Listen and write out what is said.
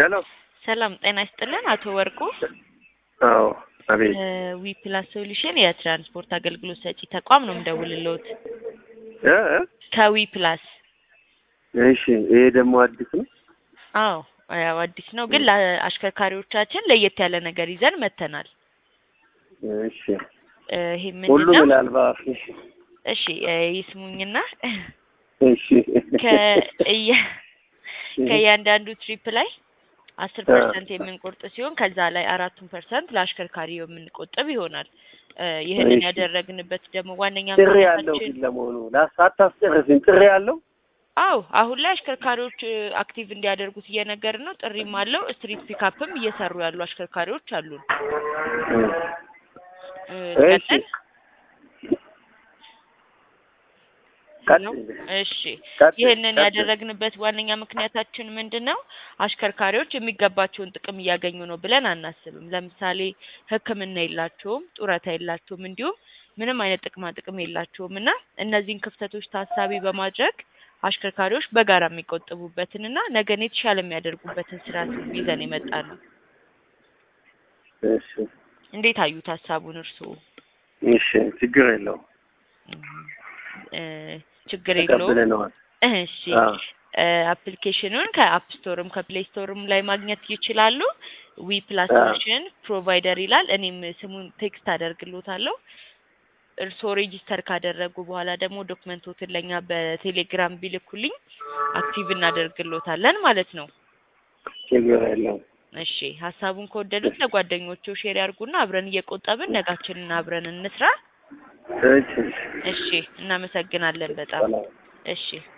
ሄሎ ሰላም ጤና ይስጥልን አቶ ወርቁ አዎ አቤት ዊ ፕላስ ሶሉሽን የትራንስፖርት አገልግሎት ሰጪ ተቋም ነው የምደውልልዎት እ እ ከዊ ፕላስ እሺ ይሄ ደግሞ አዲስ ነው አዎ ያው አዲስ ነው ግን ለአሽከርካሪዎቻችን ለየት ያለ ነገር ይዘን መጥተናል እሺ እ ይሄ ሁሉም ምንድን ነው ይላል ባፍ እሺ እ ይስሙኝና እሺ ከእያ ከእያንዳንዱ ትሪፕ ላይ አስር ፐርሰንት የምንቆርጥ ሲሆን ከዛ ላይ አራቱን ፐርሰንት ለአሽከርካሪው የምንቆጥብ ይሆናል። እ ይህንን እሺ። ያደረግንበት ደግሞ ዋነኛ ጥሪ ያለው ምክንያታችን ግን ለመሆኑ ሳታስጨርስኝ ጥሪ ያለው አዎ አሁን ላይ አሽከርካሪዎች እ አክቲቭ እንዲያደርጉት እየነገርን ነው። ጥሪም አለው። ስትሪት ፒካፕም እየሰሩ ያሉ አሽከርካሪዎች አሉን። እ እሺ ቀጥል ቀጥል። ነው። እሺ ቀጥል፣ ይህንን ቀጥል። ያደረግንበት ዋነኛ ምክንያታችን ምንድን ነው? አሽከርካሪዎች የሚገባቸውን ጥቅም እያገኙ ነው ብለን አናስብም። ለምሳሌ ሕክምና የላቸውም፣ ጡረታ የላቸውም፣ እንዲሁም ምንም አይነት ጥቅማ ጥቅም የላቸውም እና እነዚህን ክፍተቶች ታሳቢ በማድረግ አሽከርካሪዎች በጋራ የሚቆጥቡበትን እና ነገን የተሻለ የሚያደርጉበትን ስርዓት ይዘን የመጣ ነው። እሺ እንዴት አዩት ሀሳቡን እርስዎ? እሺ ችግር የለውም እ ችግር የለውም። ተቀብለነዋል። እሺ አዎ አፕሊኬሽኑን ከአፕ ስቶርም ከፕሌይ ስቶርም ላይ ማግኘት ይችላሉ። ዊ ፕላስ አዎ። ሶሉሽን ፕሮቫይደር ይላል። እኔም ስሙን ቴክስት አደርግሎታለሁ። እርስዎ ሬጂስተር ካደረጉ በኋላ ደግሞ ዶክመንቶትን ለእኛ በቴሌግራም ቢልኩልኝ አክቲቭ እናደርግሎታለን ማለት ነው። ችግር የለውም። እሺ ሀሳቡን ከወደዱት ለጓደኞቹ ሼር ያርጉና አብረን እየቆጠብን ነጋችንን አብረን እንስራ። እሺ እሺ እናመሰግናለን በጣም ሰላም እሺ